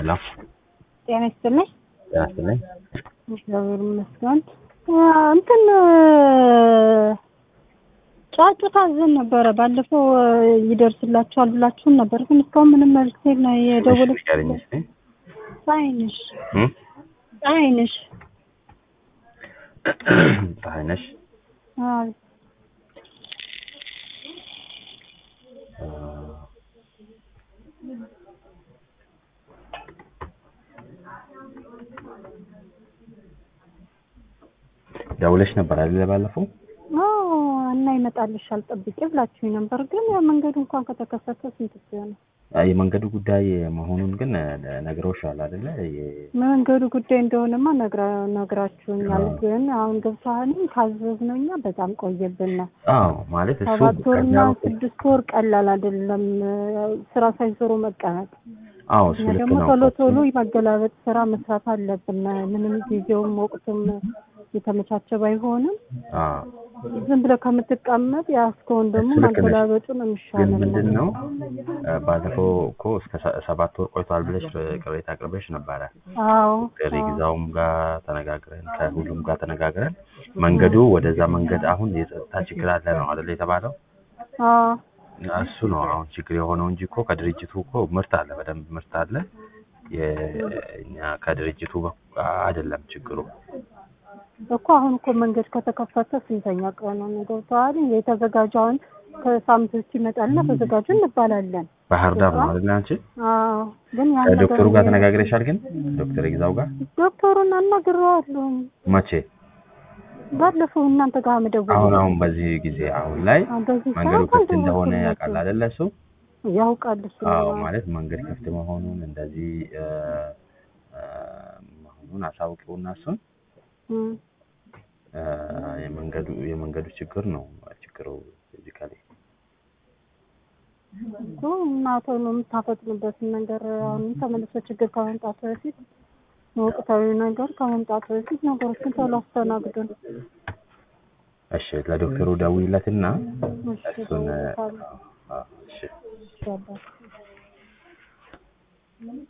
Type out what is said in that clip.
ሄሎ ጤና ይስጥልኝ። ጤና ይስጥልኝ። እግዚአብሔር ይመስገን። እንትን ጫጩት አዘን ነበረ ባለፈው ይደርስላችኋል ብላችሁን ነበር፣ ግን እስካሁን ምንም መልስ ነው የደወለ እሺ፣ ንገሪኝ እስኪ። ፀሐይነሽ እም? ፀሐይነሽ ፀሐይ ነሽ? አዎ አ፣ ደውለሽ ነበር አይደል ባለፈው? አዎ እና ይመጣልሻል ጠብቂ ብላችሁኝ ነበር፣ ግን መንገዱ እንኳን ከተከፈተ ስንት ጊዜ ነው? አ፣ የመንገዱ ጉዳይ መሆኑን ግን ነግረውሻል አይደለ? የ- መንገዱ ጉዳይ እንደሆነማ ነግራ ነግራችሁኛል፣ አዎ። ግን አሁን ገብተሃልም ካዘዝነው እኛ በጣም ቆየብን። አዎ ማለት እሱ ሰባት ወርና ከዚያ በኩል ስድስት ወር ቀላል አይደለም፣ ስራ ሳይሰሩ መቀመጥ። አዎ እሱ እኛ ልክ ደግሞ ነው። ቶሎ ቶሎ የማገላበጥ ስራ መስራት አለብን። ምንም ጊዜውም ወቅቱም የተመቻቸ ባይሆንም አዎ ዝም ብለህ ከምትቀመጥ ያስከውን ደግሞ እሱ ልክ ነሽ። ማገላበጡ ነው ግን የሚሻለው። ምንድን ነው አ፣ ባለፈው እኮ እስከ ሰ- ሰባት ወር ቆይቷል ብለሽ ቅሬታ አቅርበሽ ነበረ። አዎ ከሪግዛውም ጋር ተነጋግረን ከሁሉም ጋር ተነጋግረን መንገዱ ወደዛ መንገድ አሁን የጸጥታ ችግር አለ ነው አይደል የተባለው። አዎ እሱ ነው አሁን ችግር የሆነው እንጂ እኮ ከድርጅቱ እኮ ምርት አለ፣ በደንብ ምርት አለ። የእኛ ከድርጅቱ በኩል አይደለም ችግሩ። እኮ አሁን እኮ መንገድ ከተከፈተ ስንተኛ ቀኑ ነው? ገብቶሃል? የተዘጋጀውን ከሳምንት ውስጥ ይመጣልና ተዘጋጁ እንባላለን። ባህር ዳር ነው አይደል አንቺ? አዎ ግን ያን ከዶክተሩ ነገር ጋር ተነጋግረሻል? ግን ዶክተር ይግዛው ጋር ዶክተሩን አናግሬዋለሁ። መቼ? ባለፈው እናንተ ጋር መደወል አሁን አሁን በዚህ ጊዜ አሁን ላይ በዚህ መንገዱ ሰዓት ክፍት እንደሆነ አልደወልኩለትም። ያውቃል አይደለ እሱ? ያውቃል እሱ አዎ ነው። ማለት መንገድ ክፍት መሆኑን እንደዚህ እ፣ እ፣ መሆኑን አሳውቂውና እሱን እም። እ፣ የመንገዱ የመንገዱ ችግር ነው ችግሩ ፊዚካሊ እኮ እና ቶሎ የምታፈጥኑበትን ነገር አሁን ተመልሶ ችግር ከመምጣቱ በፊት ወቅታዊ ነገር ከመምጣቱ በፊት ነገሮችን ቶሎ አስተናግዱን። እሺ ለዶክተሩ ደውይለትና እሺ እሱን እ፣ እደውልለታለሁ። አ፣ እሺ ይሻላል።